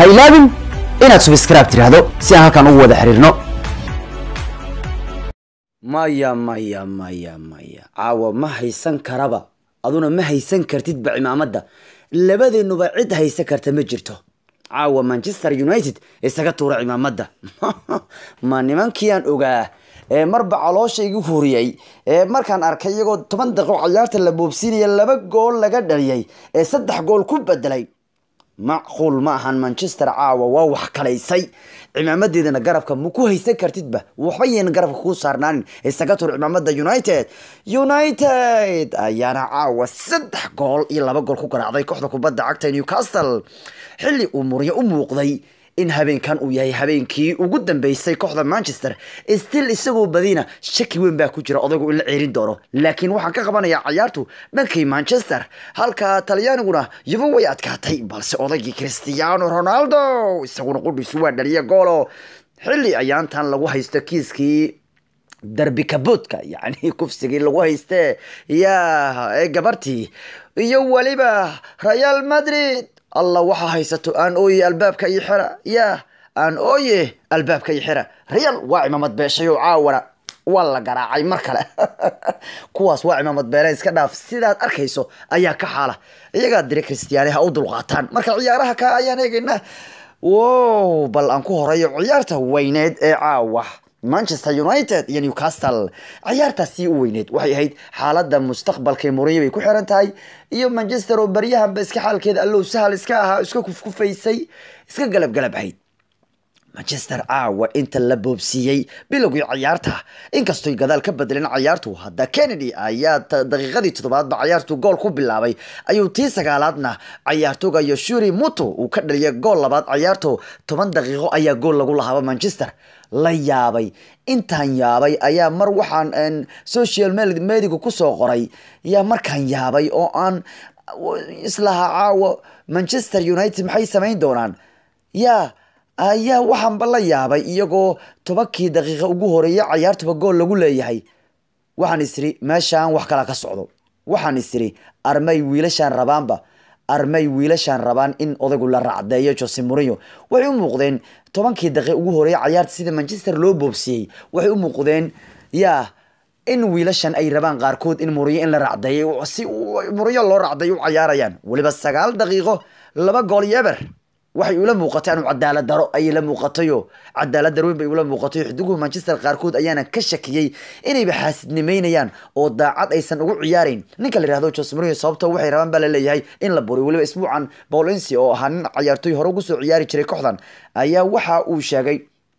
ha ilaabin inaad subscribe tidhaahdo si aan halkan ugu wada xiriirno maya maya maya maya caawa ma haysan karaba aduna ma haysan kartidba cimaamadda labadeennuba cid haysan karta ma jirto caawa manchester united isaga tuura cimaamadda ma nimankii aan ogaa ee marba caloosha igu huriyey ee markaan arkay iyagoo toban daqiiqo cayaarta la boobsiinaya laba gool laga dhaliyay ee saddex gool ku bedelay macquul ma ahan manchester caawa waa wax kalaysay cimaamadeedana garabka ma ku haysan kartidba waxba yeen garabka kuu saarnaanin isaga tur cimaamada united united ayaana caawa saddex gool iyo laba gool ku garaacday kooxda kubadda cagta newcastle xilli uu muryo u muuqday in habeenkan uu yahay habeenkii ugu dambeysay kooxda manchester still isagoo badina shaki weyn baa ku jira odaygu in la ceerin doono laakiin waxaan ka qabanayaa cayaartu dhankii manchester halka talyaaniguna yuba way adkaatay balse odaygii cristiano ronaldo isaguna qudhiisu waa dhaliya goolo xilli ayaantan lagu haysto kiiskii darbi kaboodka yacni kufsigii lagu hayste ya ee gabartii iyo weliba real madrid allah waxaa haysato aan ooye albaabka iyo xira ya aan ooye albaabka iyo xira real waa cimaamad beeshay oo caawana waa la garaacay mar kale kuwaas waa cimaamad beeleen iska dhaaf sidaad arkayso ayaa ka xaala iyagaa dire kristiyaani ha u dulqaataan marka ciyaaraha ka ayaan eegaynaa wow bal aan ku horeeyo ciyaarta weyneed ee caawa manchester united iyo newcastle ciyaartaasii u weyneed waxay ahayd xaalada mustaqbalka muriyo bay ku xiran tahay iyo manchester oo baryahanba iska xaalkeeda allow sahal iska ahaa iska kufkufaysay iska galabgalab ahayd manchester caawa inta la boobsiiyey bilowgii cayaarta inkastoy gadaal ka bedeleen cayaartu hadda kennedy ayaa daqiiqadii toddobaadba cayaartu gool ku bilaabay ayuu tii sagaalaadna cayaartooga yoshuri muto uu ka dhaliyay gool labaad cayaarto toban daqiiqo ayaa gool lagu lahaaba manchester la yaabay intaan yaabay ayaa mar waxaan social mediga kusoo qoray yaa markaan yaabay oo aan islahaa caawa manchester united maxay samayn doonaan yaa ayaa waxaanba la yaabay iyagoo tobankii daqiiqa ugu horeeya cayaartuba gool lagu leeyahay waxaan isiri meeshaan wax kala ka socdo waxaan isiri armay wiilashaan rabaanba armay wiilashaan rabaan in odaygu la raacdeeyo jose morio waxay u muuqdeen tobankii daqiiq ugu horeeya cayaarta sida manchester loo boobsiyey waxay u muuqdeen yaa in wiilashan ay rabaan qaarkood in muriyo in la raacdeeyay si muriyo loo raacdeeyo u cayaarayaan weliba sagaal daqiiqo laba gool iyo eber waxay ula muuqatay anu cadaalad daro ayay la muuqatayo cadaalad darweyn bay ula muuqatayo xidiguhu manchester qaarkood ayaana ka shakiyey inayba xaasidnimeynayaan oo daacad aysan ugu ciyaarayn ninka la yihahdo jose morio sababto waxay rabaan baa laleeyahay in la buriyo weliba isbuucan paulensi oo ahaa nin cayaartoy hore ugu soo ciyaari jiray kooxdan ayaa waxa uu sheegay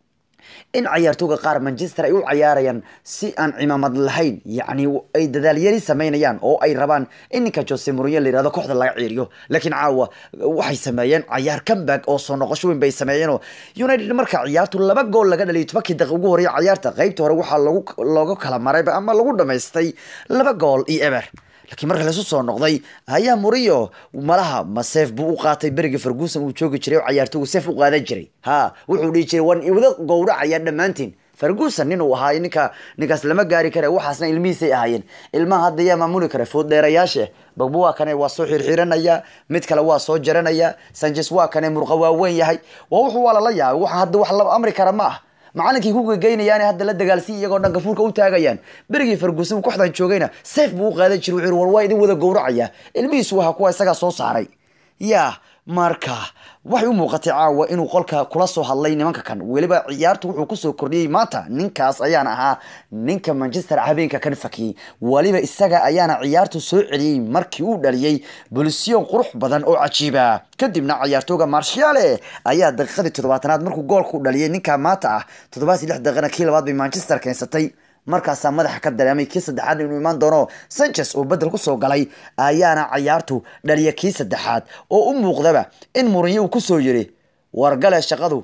in cayaartooga qaar manchester ay u cayaarayaan si aan cimaamad lahayn yacni ay dadaalyari sameynayaan oo ay rabaan in ninka jose morio la yirahdo kooxda laga ciiriyo laakiin caawa waxay sameeyeen cayaar comeback oo soo noqosho weyn bay sameeyeenoo united marka ciyaartu laba gool laga dhaliyo tobankii daqiiq ugu horeeya cayaarta qaybta hore waxaa lagu looga kala marayba ama lagu dhamaystay laba gool iyo eber laakiin marka lasu soo noqday ayaa muriyo malaha ma seef buu u qaatay berigii ferguson uu joogi jiray oo cayaartoogu seef u qaadan jiray ha wuxuu dhihi jiray waan iwada gowracaya dhammaantiin ferguson nin uu ahaa ninka ninkaas lama gaari kara waxaasna ilmihiisay ahaayeen ilmaha hadda yaa maamuli kara food dheerayaashe bagbo waa kane waa soo xirxiranaya mid kale waa soo jaranaya sanchez waa kane murqa waaweyn yahay waa wuxuu waa lala yaabay waxa hadda wax la amri kara ma ah macalinkii ku gegeynayaan hadda la dagaalsiin iyagoo dhanka fuulka u taagayaan berigii ferguson kooxdan joogayna seef buu u qaadan jiray wuxuu war waa idin wada gowracaya ilmihiisu waha kuwa isagaa soo saaray yaa marka waxay u muuqatay caawa inuu qolka kula soo hadlay nimanka kan weliba ciyaartu wuxuu kusoo kordhiyey maanta ninkaas ayaana ahaa ninka manchester habeenka kan fakiyey weliba isaga ayaana ciyaartu soo celiyey markii uu dhaliyey bulisyon qurux badan oo cajiiba kadibna cayaartooga marshale ayaa daqiiqadii toddobaatanaad markuu goolku dhaliyay ninka maanta ah toddobaadii lix daqiiqana kii labaad bay manchester keensatay markaasaa madaxa ka dareemay kii saddexaad inuu imaan doono sanchez oo bedel kusoo galay ayaana cayaartu dhaliya kii saddexaad oo u muuqdaba in murinyo uu kusoo yiri wargale shaqadu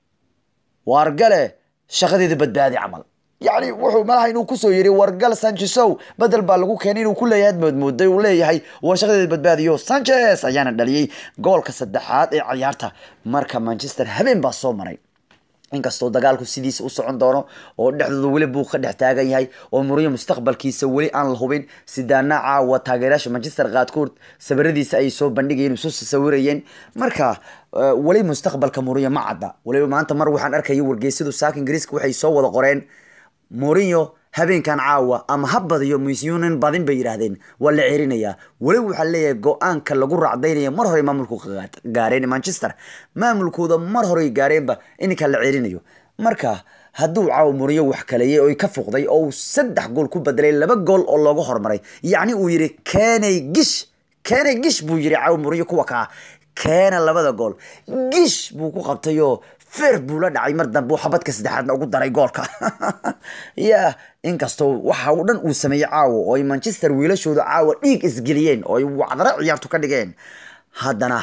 wargale shaqadeeda badbaadi camal yacni wuxuu malaha inuu kusoo yiri wargal sanchesow bedel baa lagu keenay inuu ku leeyahay moodmooday uu leeyahay war shaqadeeda badbaadiyo sanchez ayaana dhaliyey goolka saddexaad ee cayaarta marka manchester habeen baa soo maray inkastoo dagaalku sidiisa u socon doono oo dhexdooda weli buu ka dhex taagan yahay oo muriyo mustaqbalkiisa weli aan la hubin sidaana caawa taageerayaasha manchester qaadkood sawiradiisa ay soo bandhigayeen isu sawirayeen marka weli mustaqbalka muriyo ma cadda weliba maanta mar waxaan arkaya wargeysadu saaka ingiriiska waxay soo wada qoreen mourinho habeenkan caawa ama ha badiyo musyunin badin bay yidhaahdeen waa la cerinayaa weliba waxaa leeyahay go-aanka lagu raacdaynaya mar hore maamulku gaareen manchester maamulkooda mar horey gaareenba ininka la cerinayo marka hadduu caawa muriyo wax kaleeyay oo ka fuqday oo uu saddex gool ku bedelay laba gool oo looga hormaray yacni uu yidhi keenay gish keenay gish buu yidhi caawa muriyo kuwa kaa keena labada gool gish buu ku qabtayoo feer buu la dhacay mar dambe xabadka saddexaadna ugu daray goolka ya inkastoo waxa uu dhan uu sameeyey caawa oo ay manchester wiilashooda caawa dhiig isgeliyeen oo ay wacdara ciyaartu ka dhigeen haddana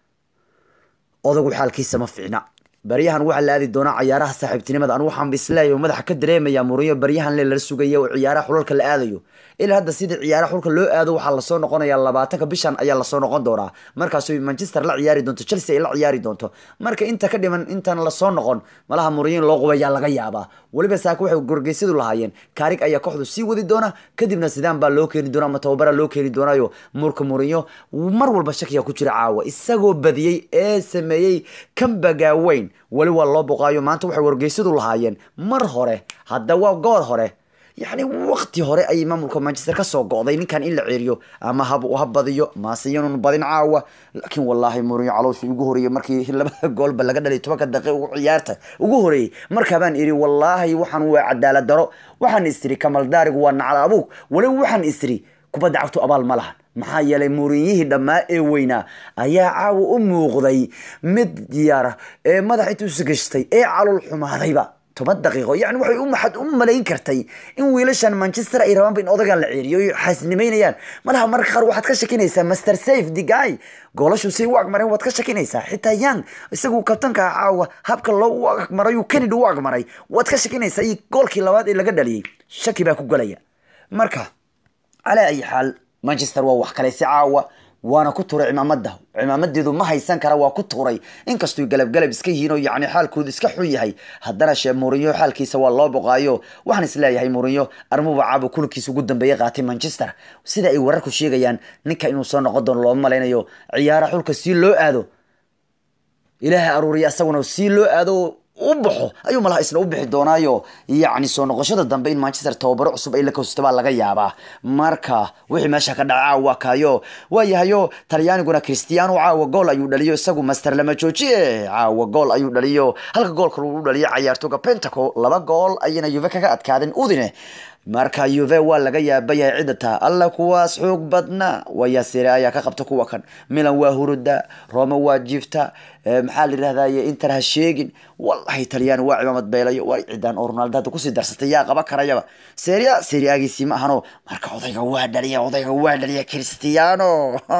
odagu xaalkiisa ma fiicna baryahan waxaa la aadi doonaa ciyaaraha saaxiibtinimada anu waxaan isleeyahay madaxa ka dareemaya muriyo baryahan le lala sugaya oo ciyaaraha xulalka la aadayo ilaa hadda sidii ciyaaraha xulka loo aado waxaa lasoo noqonaya labaatanka bishan ayaa lasoo noqon doonaa markaas manchester la ciyaari doonto chelsea ay la ciyaari doonto marka inta ka dhiman intaan lasoo noqon malaha muriyo in loo qubayaa laga yaabaa weliba saaka waxay gorgeysyadu lahaayeen kaarig ayaa kooxdu sii wadi doona kadibna sidaan baa loo keeni doona ama tababara loo keeni doonaayo murka muriyo mar walba shakiya ku jira caawa isagoo badiyey ee sameeyey kambagaa weyn weli waa loo boqaayo maanta waxay wargeysadu lahaayeen mar hore hadda waa goor hore yacni waqti hore ayay maamulka manchester kasoo go'day ninkan in la ceeriyo ama hab ha badiyo maasiyanun badin caawa laakiin wallaahi mourinho caloosha ugu horeeyey markii labada goolba laga dhalay tobanka daqiiq ugu ciyaarta ugu horeeyey markaabaan iri wallaahi waxaan waa cadaalad daro waxaan istiri kamal daarigu waa nacla abuug weliba waxaan istiri kubadda cagtu abaal ma lahan maxaa yeelay muurinyihii dhammaa ee weynaa ayaa caawa u muuqday mid diyaara ee madax intuu sagashtay ee calool xumaadayba toban daqiiqo yani waxay u maxad u malayn kartay in wiilashan manchester ay rabaanba in odagan la ceeriyo ay xaasnimaynayaan malaha marka qaar waxaad ka shakinaysaa master safe the guy goolashu say u agmareen waad ka shakinaysaa xitaa young isagu kabtanka caawa habka loo u agmaray uu kennedy u agmaray waad ka shakinaysaa iyo goolkii labaad ee laga dhaliyey shaki baa ku galaya marka calaa ayi xaal manchester waa wax kale si caawa waana ku turay cimaamada cimaamadeedu ma haysan kara waa ku turay inkastoo galabgalab iska yihiin oo yani xaalkoodu iska xun yahay haddana shee murinyo xaalkiisa waa loo boqaayo waxaan isleeyahay murinyo armuba caabo kulankiisa ugu dambeeya qaatay manchester sida ay wararku sheegayaan ninka inuu soo noqon doono looma malaynayo ciyaara xulka si loo aado ilaahay aruuriya isaguna si loo aado u baxo ayuu malaha isna u bixi doonaayo yacni soo noqoshada dambe in manchester tababaro cusub ay la koosto baa laga yaabaa marka wixii meesha ka dhaca caawa kaayo waayahayo talyaaniguna cristiano caawa gool ayuu dhaliyo isagu master lama joojiye caawa gool ayuu dhaliyo halka goolka lagu dhaliyo cayaartooga pentaco laba gool ayana yuve kaga adkaadeen udine marka yuve waa laga yaabayahay cidda taa alla kuwaas xoog badna waya sire ayaa ka qabta kuwa kan milan waa huruda roma waa jiifta maxaa la yidhahdaye inter ha sheegin wallahi talyaani waa cimaamad beelayo waa ciddaan oo ronaldo hadda kusii darsatay yaa qaba karayaba seria seriagiisii ma ahano marka odayga waa dhaliya odayga waa dhaliya cristiano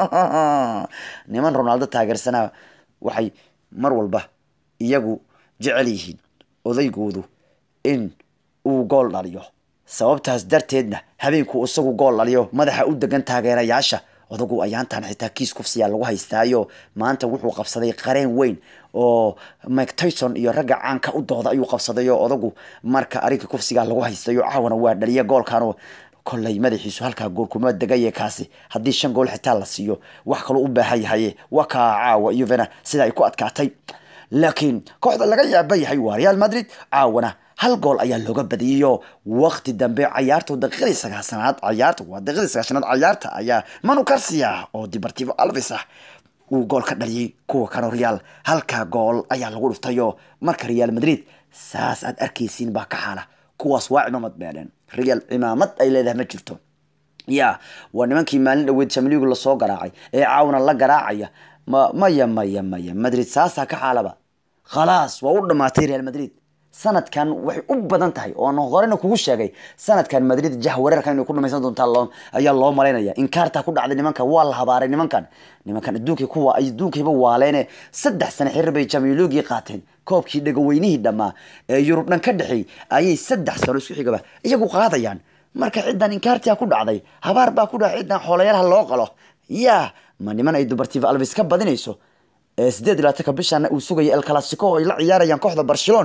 niman ronaldo taageersanaa waxay mar walba iyagu jecel yihiin odaygoodu in uu gool dhaliyo sababtaas darteedna habeenku isagu gool dhaliyo madaxa u degan taageerayaasha odagu ayaantan xitaa kiis kufsiyaa lagu haystaayo maanta wuxuu qabsaday qareen weyn oo mike tyson iyo ragga caanka u dooda ayuu qabsaday oo odagu marka arrinka kufsigaa lagu haystayo caawana waa dhaliya goolkanoo kollay madaxiisu halkaa gool kuma degaye kaasi haddii shan gool xitaa la siiyo wax kaloo u baahan yahaye waa kaa caawa yuvena sida ay ku adkaatay laakiin kooxda laga yaaba yahay waa real madrid caawana hal gool ayaa looga badiyayo waqti dambe cayaarta daqiiqadii sagaashanaad cayaarta waa daqiiqadii sagaashanaad cayaarta ayaa manu garcia oo deportivo alves ah uu gool ka dhaliyay kuwa kano real halkaa gool ayaa lagu dhuftayo marka real madrid saas aad arkaysiin baa ka xaala kuwaas waa cimaamad beeleen real cimaamad ay leedahay ma jirto ya waa nimankii maalin dhaweed jamligu lasoo garaacay ee caawna la garaacaya ma maya maya maya madrid saasaa ka xaalaba khalaas waa u dhamaatay real madrid sanadkan waxay u badan tahay oo aan horena kugu sheegay sanadkan madrid jah wareerka inay ku dhamaysan doontaa loo ayaa loo malaynaya inkaartaa ku dhacday nimankan waa la habaaray nimankan nimankan adduunkii kuwa ay adduunkayba waaleene saddex sane xiriir bay jamilogii qaateen koobkii dhagaweynihii dhammaa ee yurub dhan ka dhexeey ayay saddex sano isku xigaba iyagu qaadayaan marka ciddan inkaartia ku dhacday habaar baa ku dhacay ciddan xoolayaalaha loo qalo yaa ma niman ay dubartiiva alvis ka badinayso sideed iyo labaatanka bishana uu sugaya el clasico oo ay la ciyaarayaan kooxda barcelon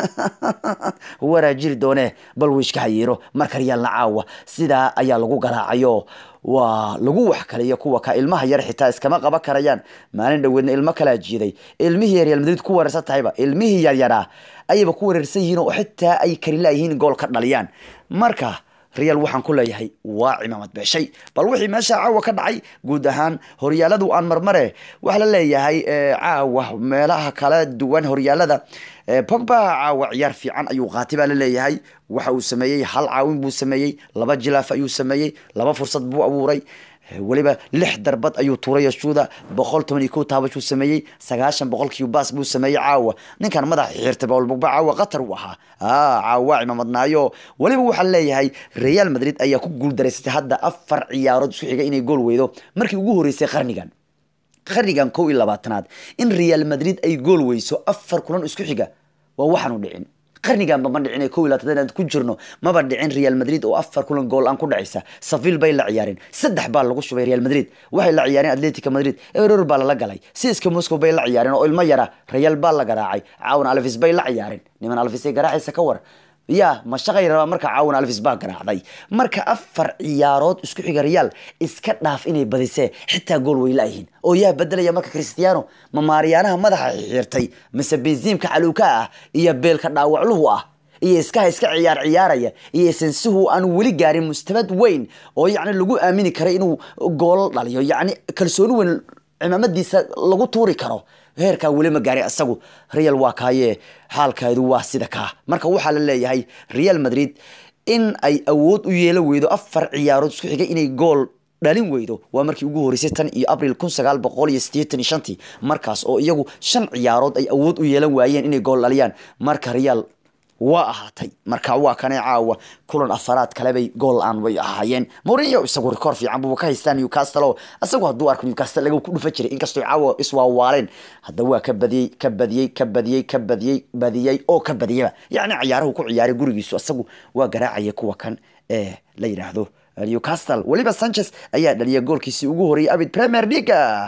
waraa jiri doone bal wiishka hayiiro marka riyaalna caawa sidaa ayaa lagu garaacayo waa lagu wax kaliyo kuwa ka ilmaha yar xitaa iskama qaban karayaan maalin dhoweedna ilmo kalaa jiiday ilmihii real madrid ku weerarsan tahayba ilmihii yaryaraa ayayba ku weerarsan yihiin oo xitaa ay kari laayihiin gool ka dhaliyaan marka real waxaan ku leeyahay waa cimaamad beeshay bal wixii meesha caawa ka dhacay guud ahaan horyaaladu aan marmare waxaa la leeyahay caawa meelaha kala duwan horyaalada pogba caawa ciyaar fiican ayuu qaatay baa la leeyahay waxa uu sameeyey hal caawin buu sameeyey laba jilaaf ayuu sameeyey laba fursad buu abuuray weliba lix darbad ayuu tuuray shuuda boqol toban iyo kow taabashuu sameeyey sagaashan boqolkiiba baas buu sameeyey caawa ninkan madaxa xirtay bawl bogba caawa qatar uu ahaa caawa cimamadnaayo weliba waxaa leeyahay real madrid ayaa ku guuldaraysatay hadda afar ciyaarood isku xiga inay gool weydo markii ugu horeysay qarnigan qarnigan kow iyo labaatanaad in real madrid ay gool weyso afar kulan isku xiga waa waxaanu dhicin qarniganba ma dhicin kow iyo labaatan ku jirno maba dhicin real madrid oo afar kulan gool aan ku dhacaysa savil bay la ciyaareen saddex baa lagu shubay real madrid waxay la ciyaareen atletica madrid eror baa lala galay siska moscow bay la ciyaareen oo ilmo yara real baa la garaacay caawan alvis bay la ciyaareen niman alvis ay garaacaysa ka war ya ma shaqay rabaa marka caawan alvis baa garaacday marka afar ciyaarood isku xiga real iska dhaaf inay badisee xitaa gool way laayihiin oo yaa bedelaya marka cristiano ma maaryaanaha madaxa xirtay mise benziimka caluuka ah iyo beelka dhaawacluhu ah iyo iskaha iska ciyaar ciyaaraya iyo sensuhu aan weli gaarin mustabad weyn oo yacni lagu aamini karay inuu gool dhaliyo yacni kalsooni weyn cimaamadiisa lagu tuuri karo heerkaa weli ma gaaray asagu real waa kaaye xaalkeedu waa sida kaa marka waxaa la leeyahay real madrid in ay awood u yeelo weydo afar ciyaarood isku xigay inay gool dhalin weydo waa markii ugu horeysay tan iyo abril kun sagaal boqol iyo sideetan iyo shantii markaas oo iyagu shan ciyaarood ay awood u yeelan waayeen inay gool dhaliyaan marka real waa ahaatay marka waa kanay caawa kulan afaraad kalebay gool aan way ahaayeen mourinho isagu rikoor fiican buuba ka haystaa newcastle oo isagu hadduu arko newcastle laga ku dhufa jiray inkastoo caawa iswaawaaleen hadda waa ka badiyey ka badiyey ka badiyey ka badiyey badiyey oo ka badiyaba yacni ciyaaruhu ku ciyaaray gurigiisu isagu waa garaacaya kuwa kan ee la yidhaahdo newcastle weliba sanchez ayaa dhaliyay goolkiisii ugu horreeyay abid premier leaga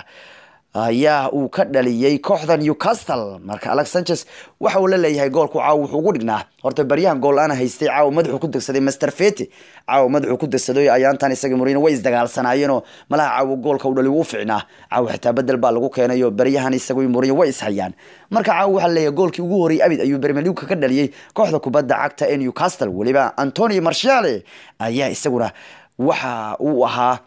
ayaa uu ka dhaliyey kooxda newcastle marka alex sanchez waxa uu la leeyahay goolku caawa wuxuu ugu dhignaa horta baryahan gool aana haystay caawa madaxuu ku degsaday master fete caawa madaxuu ku degsaday ayaantan isaga murino way isdagaalsanaayeenoo malaha caawa goolka u dhali wuu ficnaa caawa xitaa bedel baa lagu keenayo baryahan isagu murino way ishayaan marka caawa waxaa leeyahay goolkii ugu horreeyay abid ayuu premier league ka dhaliyey kooxda kubadda cagta ee newcastle weliba antonio marciale ayaa isaguna waxa uu ahaa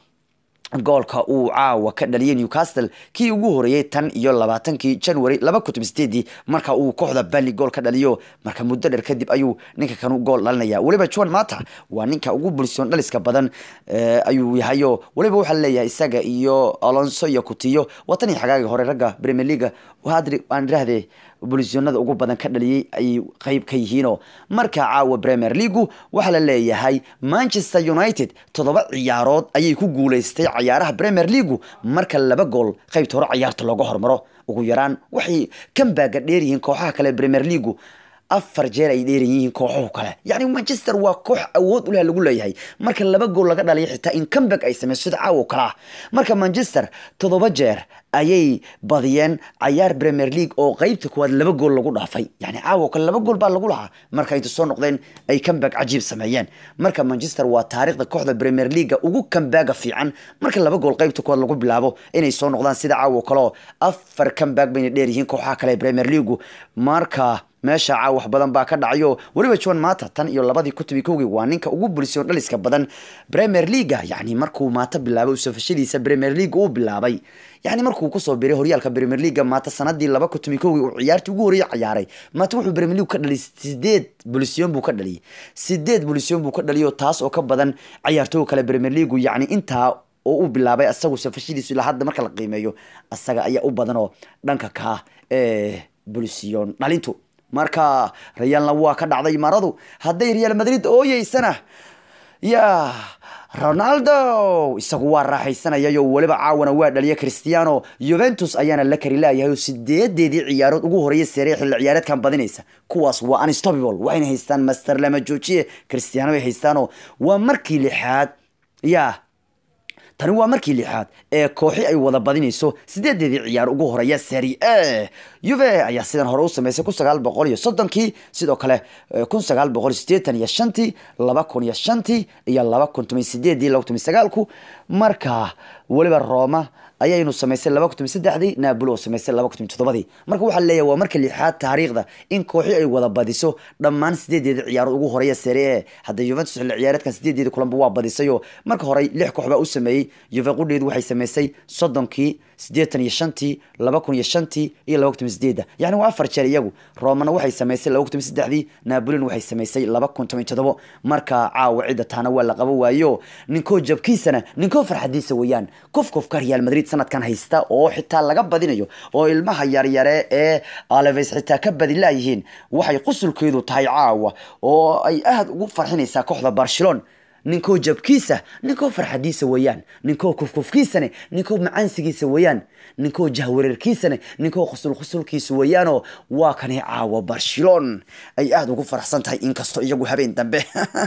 goolka uu caawa ka dhaliyay newcastle kii ugu horeeyey tan iyo labaatankii january laba kun toban sideedii marka uu kooxda bally gool ka dhaliyo marka muddo dheer kadib ayuu ninka kanu gool dhalinaya weliba john mata waa ninka ugu bulsiyon dhaliska badan ayuu yahayo weliba waxaa leeyahay isaga iyo alonso iyo kutiyo watanii xagaagii hore ragga premier leaga hadri aan iraahdee bulisyonada ugu badan ka dhaliyey ayay qeyb ka yihiinoo marka caawa premier leagu waxaa la leeyahay manchester united toddoba ciyaarood ayay ku guuleystay cayaaraha premier leagu marka laba gool qeybta hore cayaarta looga hormaro ugu yaraan waxay kambaaga dheeryihiin kooxaha kale premier leagu afar jeer ay dheeran yihiin kooxuhu kale yacni manchester waa koox awood u leh lagu leeyahay marka laba gool laga dhaliyo xitaa in comeback ay sameyso sida caawo kale ah marka manchester toddoba jeer ayay badiyeen cayaar premier league oo qeybta kuwaad laba gool lagu dhaafay yani caawo kale laba gool baa lagu lahaa marka inta soo noqdeen ay comeback cajiib sameeyeen marka manchester waa taariikhda kooxda premier leaga ugu comebaga fiican marka laba gool qeybta kuwaad lagu bilaabo inay soo noqdaan sida caawo kaleo afar comeback bayna dheer yihiin kooxaha kale ee premier leagu marka meesha caaw wax badan baa ka dhacayo weliba john mata tan iyo labadii kutubi kowgii waa ninka ugu bulisoon dhaliska badan premier leaga yani markuu maata bilaabay safashadiisa premier league uu bilaabay yani markuu kusoo biray horyaalka premier leaga maata sanadii laba kutubi kowgii uu ciyaartii ugu horreeyay ciyaaray maata wuxuu premier league ka dhaliyay sideed bulisyoon buu ka dhaliyay sideed bulisyoon buu ka dhaliyo taas oo ka badan ciyaartooga kale premier leagu yani intaa oo uu bilaabay asagu safashadiisu ilaa hadda marka la qiimeeyo asaga ayaa u badan oo dhanka kaa ee bulisyoon dhalintu marka realna waa ka dhacday maradu hadday real madrid ooyeysana ya ronaldo isagu waa raaxaysanayayo weliba caawana waa dhaliya cristiano juventus ayaana la kari laayahay oo sideedeedii ciyaarood ugu horeeya seere xilli ciyaareedkan badinaysa kuwaas waa unstoppable waxayna haystaan master lama joojiye cristiano ay haystaanoo waa markii lixaad ya tani waa markii lixaad ee kooxi ay wada badinayso sideedeedii ciyaar ugu horeeya seri a yuve ayaa sidan hore u sameysay kun sagaal boqol iyo soddonkii sidoo kale kun sagaal boqol sideetan iyo shantii laba kun iyo shantii iyo laba kun toban sideedii laba kun toban sagaalku marka weliba roma ayaynu samaysay laba kun toban saddexdii naabolo oo samaysay laba kun toban toddobadii marka waxaa leeyahay waa marka lixaad taariikhda in kooxi ay wada badiso dhammaan sideedeeda ciyaarood ugu horeeya seri a hadda juventus xilli ciyaareedkan sideedeeda kulanba waa badisayoo marka hore lix koox baa u sameeyey juve qudheedu waxay samaysay soddonkii siddeetan iyo shantii laba kun iyo shantii iyo laba kun toban sideedda yacni waa afar jeer iyagu romana waxay samaysay laba kun toban saddexdii naabolina waxay samaysay laba kun toban toddobo marka caawa cidda taana waa la qabo waayo ninkoo jabkiisana ninkoo farxadiisa weeyaan kof kofka real madrid sanadkan haysta oo xitaa laga badinayo oo ilmaha yaryare ee aleves xitaa ka badilaayihiin waxay qusulkeedu tahay caawa oo ay aada ugu farxinaysaa kooxda barcelona ninkoo jabkiisa ninkoo farxadiisa weeyaan ninkoo kufkufkiisane ninkoo macaansigiisa weeyaan ninkoo jahwareerkiisane ninkoo qusul qusulkiisa weeyaanoo waa kani caawa barcelon ay aada ugu faraxsan tahay inkastoo iyagu habeen dambe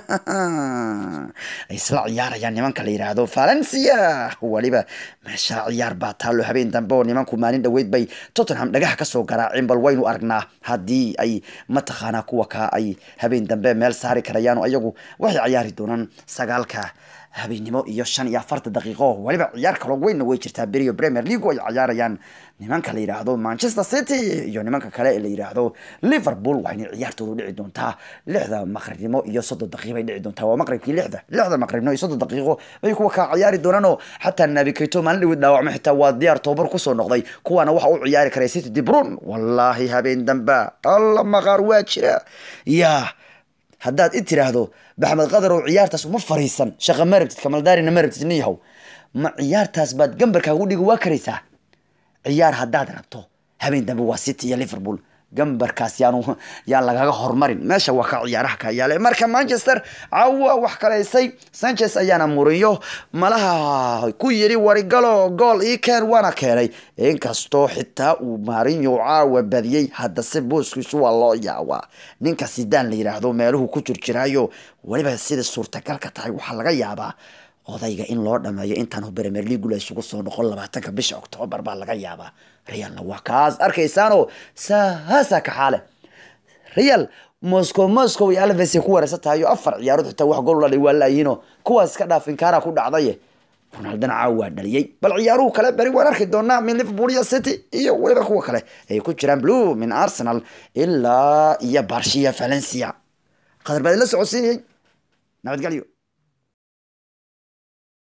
ay isla ciyaarayaan nimanka la yidhaahdo valencia weliba meesha ciyaar baa taalo habeen dambe oo nimanku maalin dhoweyd bay tottenham dhagaha kasoo garaaceen bal waynu aragnaa haddii ay mataqaanaa kuwa kaa ay habeen dambe meel saari karayaan oo iyagu waxay ciyaari doonaan sagaalka habeennimo iyo shan iyo afarta daqiiqo weliba ciyaar kaloo weynna way jirtaa beriyo premier league ay ciyaarayaan nimanka la yidhaahdo manchester city iyo nimanka kale ee la yidhaahdo liverpool waxayna ciyaartoodu dhici doontaa lixda maqribnimo iyo soddon daqiiqo bay dhici doontaa waa maqribkii lixda lixda maqribnimo iyo soddon daqiiqo bay kuwa kaa ciyaari doonaanoo xataa nabi kayto maalin dhawid dhaawacmo xitaa waa diyaar tobabar kusoo noqday kuwaana waxa u ciyaari karay city dibrun wallaahi habeen damba alla maqaar waa jira yaa haddaad i tiraahdo baxmed qadarow ciyaartaas uma fariisan shaqa ma rabtid kamaldaarina ma rabtid nin yahow ma ciyaartaas baad gambarkaagu dhigi waa karaysaa ciyaar haddaad rabto habeen dambe waa city iyo liverpool gambarkaas yaanu yaan lagaga hormarin meesha waa ka ciyaaraha ka yaale marka manchester cawa wax kalaysay sanchez ayaana murinyo malaha ku yiri warigalo gool ii keen waana keenay inkastoo xitaa uu maarinyo caawa badiyey haddase booskiisu waa loo yaawaa ninka sidaan la yidhaahdo meeluhu ku jirjiraayo weliba sida suurtagalka tahay waxaa laga yaabaa odayga in loo dhameeyo intaan premier league la isugu soo noqon labaatanka bisha octoobar baa laga yaabaa realna waa kaas arkaysaanoo saasa ka xaale real moscow moscow iyo alves ku wareysan tahay oo afar ciyaarood xitaa wax gool ladhay waa laayihiinoo kuwaas iska dhaaf inkaara ku dhacdaye ronaldana caaw waa dhaliyey bal ciyaaruhu kale beri waan arki doonaa min liverpool iyo city iyo weliba kuwa kale ay ku jiraan blue min arsenal ilaa iyo barshiya valencia qadar baad la socodsiinayay nabadgelyo